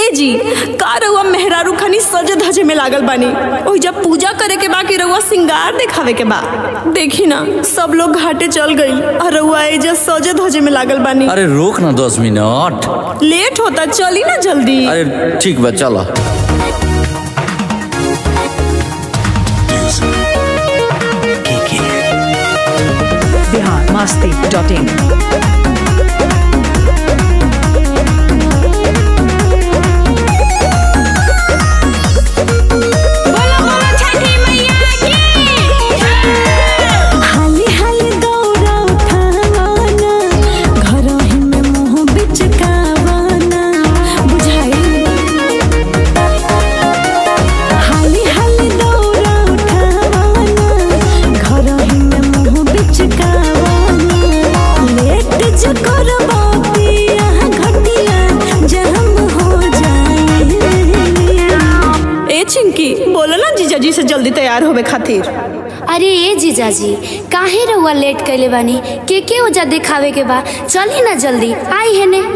ए जी का रउआ मेहरारू खनी सजे धजे में लागल बानी ओही जब पूजा करे के बा कि रउआ सिंगार दिखावे के बा देखी ना सब लोग घाटे चल गई और रउआ एजा सजे धजे में लागल बानी अरे रोक ना दस मिनट लेट होता चली ना जल्दी अरे ठीक बा चलो बिहार मस्ती डॉट इन हाली हाली दौड़ा उठावाना घरही में मुंह बिचकावाना बुझाई हाली हाली दौड़ा उठावाना घरही में मुंह बिचकावाना लेट जो करबो पिया घटिया जहम हो जाए ए चिंकी बोलो ना जीजाजी से जल्दी तैयार होवे खातिर अरे ए जीजाजी काहे रहुआ लेट कैले बानी के के ओजा दिखावे के बा चली ना जल्दी आई है ने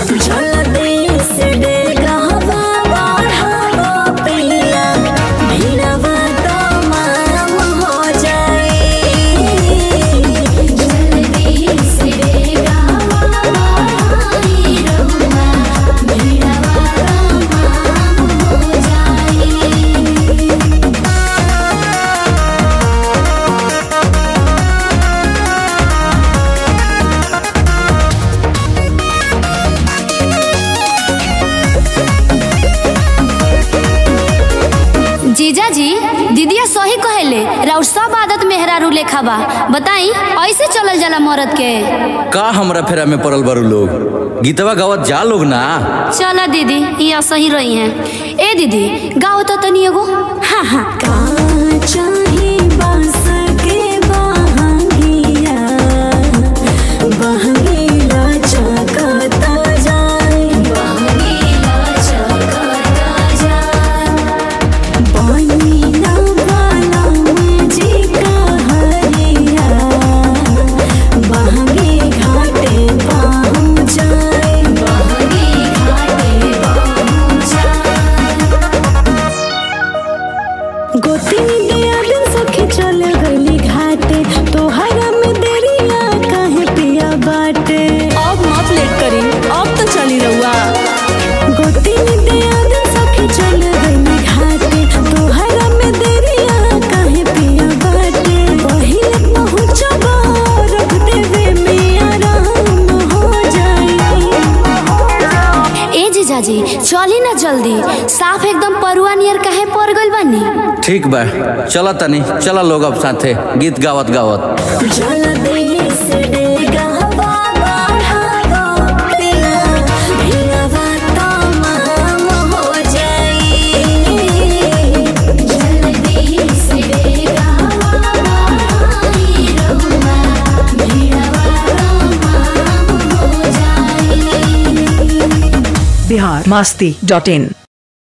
जीजाजी दीदिया सही कहेले राउर सब आदत मेहरारू लेखा बा बताई ऐसे चलल जाला मरद के का हमरा फेरा में पड़ल बारू लोग गीतवा गावत जा लोग ना चला दीदी यहाँ सही रही हैं ए दीदी गाओ तो तनी एगो हाँ हाँ चाहे बांस के बहांगिया बहांगिला चकता जाए बनीना वाला मुझे कहरिया बहांगी घाटे पहुँच जाए गोतिनी दिया दिन सखी चल गली घाटे तोहरा में देरिया काहे पिया बाटे अब मत लेट करी अब तो चली रहुआ गोतिनी दिया दिन सखी चल गली घाटे तोहरा में देरिया काहे पिया बाटे पहिले पहुंचबा रख देवे में आराम हो जाई ए जीजाजी चली ना जल्दी साफ एकदम परुआ नियर काहे पड़ गइल बानी ठीक बा चला तनी चला लोग अब साथे गीत गावत गावत जल देहि से डेगा बाबा हावा पिला भिलावा तमाम हो जाई जल देहि से डेगा बाबा हाई रहुआ भिलावा तमाम हो जाई बिहार मस्ती डॉट इन